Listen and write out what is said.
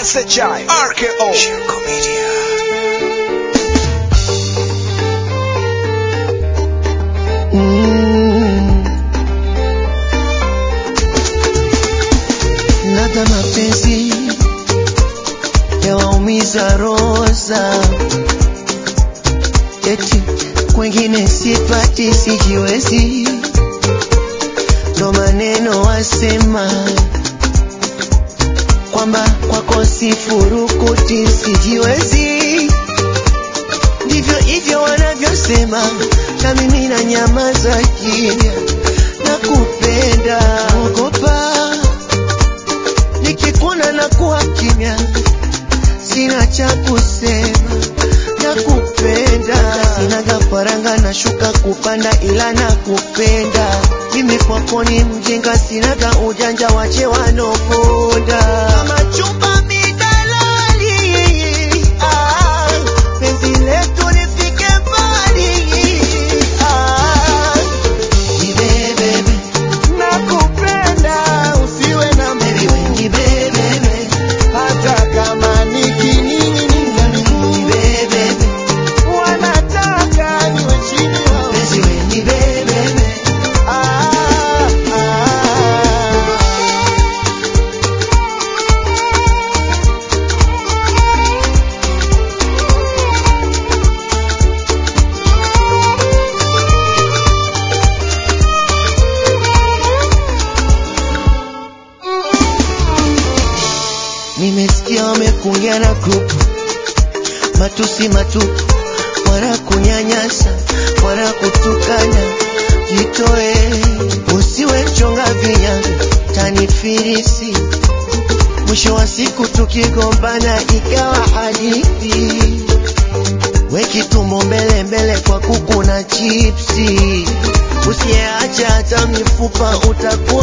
SHI RKO Shirko Media Mm. Labda mapenzi yawaumiza roza, eti kwengine sipati, sijiwezi, ndo maneno wasema kwamba kwako sifurukuti, sijiwezi ndivyo hivyo wanavyosema, na mimi na nyamaza kimya, na kupenda ogopa, nikikuna na kuwa kimya, sina cha kusema, na kupenda sinaga faranga, nashuka kupanda, ila na kupenda mimi kwako ni mjinga, sinaga ujanja, wache wanoponda kama chumba midalali ah, penzi letu lifike mbali ah, nibebebe nakupenda usiwe na mbiwe nibebebe hata kama nikiningininga nibebebe wanataka niwe chini yao penzi we nibebebe ah, ah. Nimesikia wamekuja na grupu matusi matupu, wala kunyanyasa wala kutukana. Jitoe, usiwe mchonga vinyago, tanifirisi. Mwisho wa siku tukigombana ikawa hadithi, weki tumbo mbele mbele kwa kuku na chipsi. Usiyeacha hata mifupa utakuwa